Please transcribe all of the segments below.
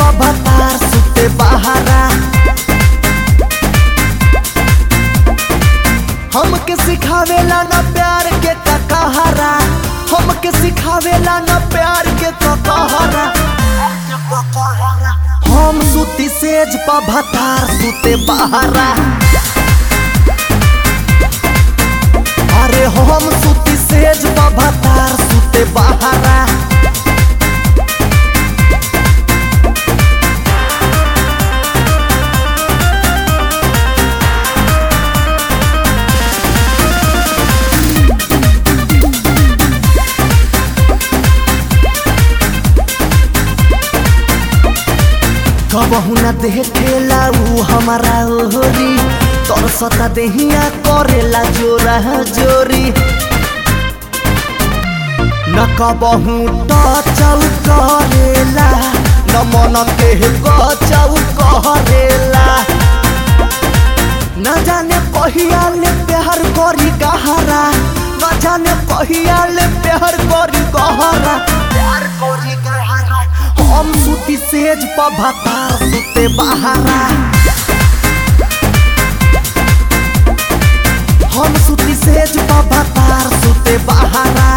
भतार सुते बहारा हमके सिखावेला ना प्यार के ककहरा हमके सिखावेला ना प्यार के ककहरा हम सुती सेज पर भतार सुते बहारा अरे हम सुती सेज पर भतार सुते बहारा कबहू न देखेला ऊ हमारा ओहरी तोर सता देहिया करेला जोरा जोरी न कबहू टचौ करेला न मन के गचौ करेला न जाने कहिया ले प्यार करी गहरा न जाने कहिया ले प्यार करी गहरा प्यार करी गहरा हम सुती सेज पर भतार सुते बहारा हम सुती सेज पर भतार सुते बहारा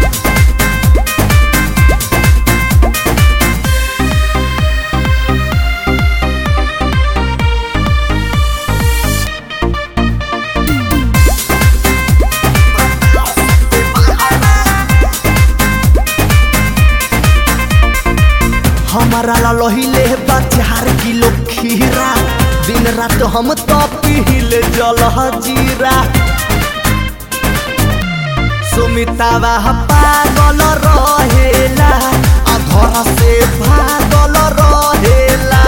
हमारा ला लोहिले बा चार किलो खीरा दिन रात हम तो पीले जल जीरा सुमितावा पागल रहेला आ घर से भागल रहेला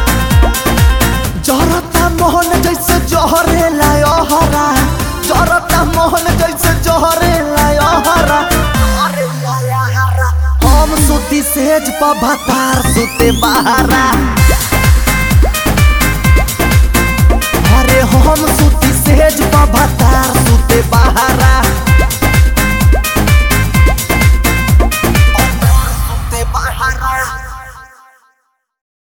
जरता मोहन जैसे जहरेला अहरा जरता मोहन जैसे जहरेला अहरा हम सुती सेज पर भतार सुते बहारा अरे हम सुती सेज पर भतार सुते बहारा सुते बहारा